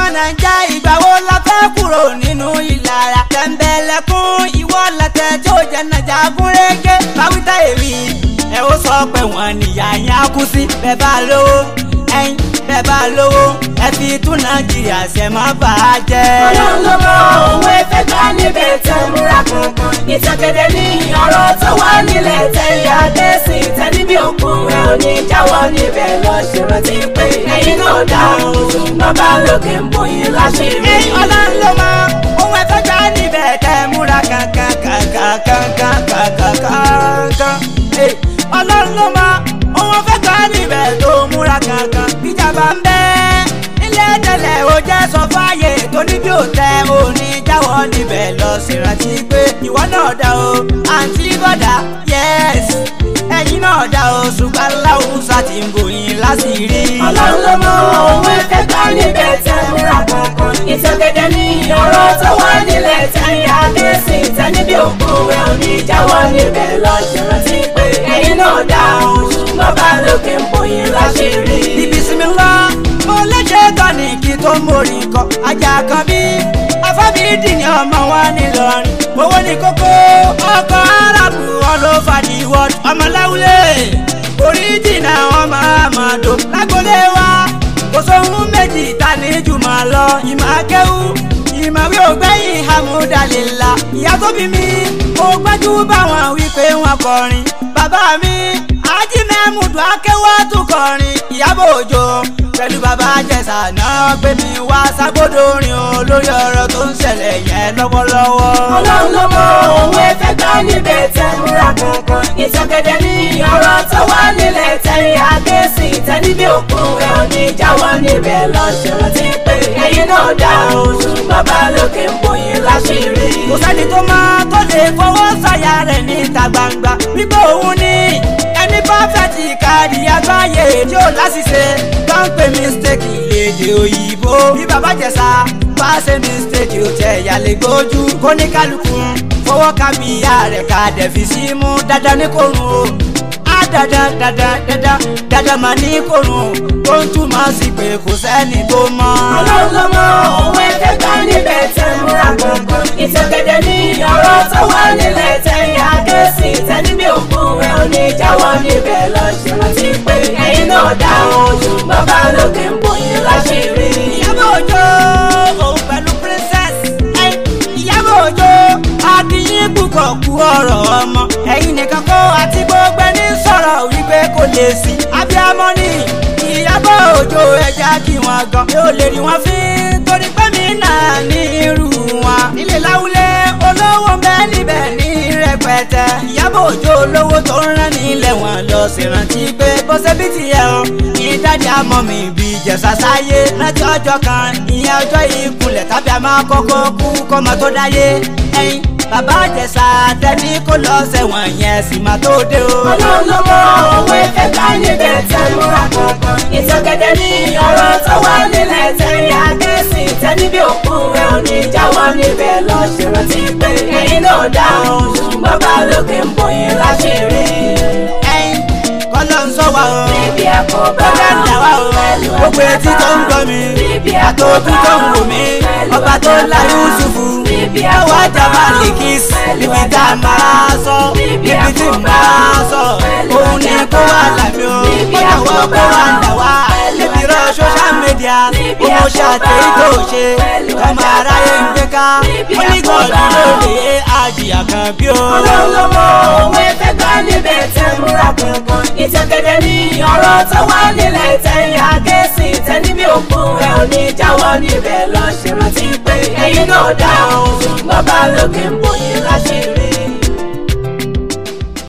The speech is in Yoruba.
nàìjà ìgbà wo la fẹ́ kúrò nínú ìlara. tẹ̀m̀bẹ̀lẹ̀kún ìwọ lẹ́tẹ̀ tí ó jẹ́ nàìjà gúnrégé. báwítà èmi ẹ ó sọ pé wọ́n níyà yín á kú sí. bẹ́ẹ̀ bá lówó ẹ̀yin bẹ́ẹ̀ bá lówó ẹ fi tún nàìjíríà ṣe má bàá jẹ́. ọlọ́run ló mọ òun ẹ̀fẹ́ gbá níbẹ̀ tẹ̀ múra kankan. ìtàgẹ̀dẹ̀ ní ọ̀rọ̀ tó wà nílẹ̀ tẹ̀ ìyá dẹ́sìn tẹ̀ níbi òkun ẹ̀ ò ní jáwọ́ níbẹ̀ lọ ṣèrántí pé ẹ̀yin náà dá òun bàbá lókè ń bóyin láṣìírí. Ẹ ọlọ́run ló mọ ohun ẹ̀fẹ́ gbá níbẹ̀ tẹ́ múra kankan kankan kankan kankan kankan. Ẹ ọlọ́run ló mọ ohun ẹ̀fẹ́ gbá níbẹ̀ tó múra kankan. ìjàmbá ń bẹ ilé tẹ́lẹ̀ ó jẹ́ sọ fáyé tó ní bí ó tẹ òní jáwọ́ níbẹ̀ lọ ṣèrántí pé ìwọ náà dá o àǹtí bọ́dà yẹ́s ẹ̀yin náà dá o ṣùgbọ́n láwùsà ti ń bòyìn láṣìírí. ọlọ́run ló mọ òun ẹ̀fẹ́ gbá níbẹ̀ tẹ̀ múra kankan. ìtàgẹ̀dẹ̀ ní ọ̀rọ̀ tó wà nílẹ̀ tẹ̀ ìyá dẹ́sìn tẹ̀ níbi òkun ẹ̀ ò ní jáwọ́ níbẹ̀ lọ ṣèrántí pé ẹ̀yin náà dá òun bàbá lókè ń bóyin láṣìírí. ibi sinmi ńlá mo léṣe tọ́ni kí tó mórí kọ ajá kan bí afábídì ni ọmọ wa nílọrin owó ní kókó ọkọ̀ arábù wọn ló fàdí wọ́d ọmọláwulẹ̀ oríjìnà ọmọ àmàdò lágbólé wa kò sóhun méjì ta ní jùmọ̀ lọ ìmọ̀ akẹ́wù ìmọ̀wé ògbẹ́yìn hamudalila ìyá tó bí mi mo gbájú báwọn wípé wọn kọrin bàbá mi ají mẹ́mùdù akẹ́wọ́ tún kọrin ìyábọ̀ òjò pẹ̀lú bàbá àjẹsà náà gbé mi wá ságbódò orin o lórí ọ̀rọ̀ tó ń ṣẹlẹ̀ yẹn lọ́wọ́lọ́wọ́. ọlọ́run ló mọ òun ẹ̀fẹ́ gbá níbẹ̀ tẹ̀ múra kankan. ìtàgẹ̀dẹ̀ ní ọ̀rọ̀ tó wà nílẹ̀ tẹ̀ ìyá dẹ́sìn tẹ̀ níbi òkun ẹ̀ ò ní jáwọ́ níbẹ̀ lọ ṣèrántí pé ẹ̀yin náà dá oṣù bàbá lókè ń bóyin láṣìírí. kò sẹ́ni tó máa tó lè fọwọ́ sọ̀yà rẹ̀ níta gbangba wípé òun ní ẹni pọ́fẹ́tì kárí àgbáyé tí ó láṣìṣe bá ń pè mistake lédè òyìnbó bí bàbá jẹ̀sà bá ṣe mistake ó tẹ̀ yàlẹ̀ gbójú kó ní kálukú fọwọ́ ká bí ìyá rẹ̀ ká dẹ̀ fi sí mú dandan ní kòrùn o á dandan dandan dandan dandan mà ní kòrùn tó ń túmọ̀ sí pé kò sẹ́ni tó mọ̀. ọlọ́run ló mọ òun ẹ̀fẹ́ gbá níbẹ̀ tẹ̀ múra kankan. ìtàgẹ̀dẹ̀ ní ọ̀rọ̀ tó wà nílẹ̀ tẹ̀ ìyá dẹ́sìn tẹ̀ níbi òkun ẹ̀ ò ní jáwọ́ níbẹ̀ lọ ṣèrántí pé ẹ̀yin náà dá oṣù bàbá lókè ń bóyin láṣìírí. ìyábọ̀ òjò òun pẹ̀lú princess ẹ ìyábọ̀ òjò akínyìn púpọ̀ kú ọ̀rọ̀ ọmọ ẹ̀yin nìkan kó àti gbogbo ẹni sọ̀rọ̀ wípé kò lè sí abiyamọ ni ìyábọ̀ òjò ẹja kí wọn gan yóò lè rí wọn fín torí pé mi náà ní irú wọn nílé láwùlé olówó ń bẹ níbẹ̀ ní rẹpẹtẹ ìyábọ̀ òjò olówó tó ń rán nílẹ̀ wọn lọ sí rántí pé bó ṣe bí tiẹ̀ o ní dájú àmọ́ mi bí jẹ̀sà sáyé rántí ọjọ́ kan ìyẹn ọjọ́ ìkúnlẹ̀ tàbí àmọ́ kọ́kọ́ kú kọ́mọ tó dáyé ẹ̀yin bàbá jẹ̀sà tẹ́ni kó lọ sẹ́wọ̀n yẹn sì máa tó dé o. ọlọ́run ló mọ òun ẹ̀fẹ́ gbá níbẹ̀ tẹ̀ múra kankan. ìtàgẹ̀dẹ̀ ní ọ̀rọ̀ tó wà nílẹ̀ tẹ̀ ìyá dẹ́sìn tẹ̀ níbi òkun ẹ̀ ò ní jáwọ́ níbẹ̀ lọ ṣèrántí pé ẹ̀yin náà dá oṣù bàbá lókè ń bóyin láṣìírí. ẹ̀yin kọ́ ló ń sọ wa o. níbi àkóbá Bọ́lá ń dà wá o, gbogbo etí tó ń gbọ́ mi, àtòkù tó ń wò mí, ọba tó la Yusufu, ọwọ́ àjàmá lìkìs, níbi tá a máa sọ, níbi tí n máa sọ, òun ní kó wà lámì o, ó yàwó kó wà ń dà wá, níbi rọ social media, owó ṣàtẹ̀yí tó ṣe, ọmọ aráyé ń gbé ká, ó ní gọ́ọ̀dù lóde àjìyà kan bí o. ọlọ́run ló mọ òun ẹ̀fẹ́ gbá níbẹ̀ tẹ̀ múra kankan. ìtàgẹ̀dẹ̀ ní ọ̀rọ̀ tó wà nílẹ̀ tẹ̀ ìyá dẹ́sìn tẹ̀ níbi òkun ẹ̀ ò ní jáwọ́ níbẹ̀ lọ ṣèrántí pé ẹ̀yin náà dá oṣù bàbá lókè ń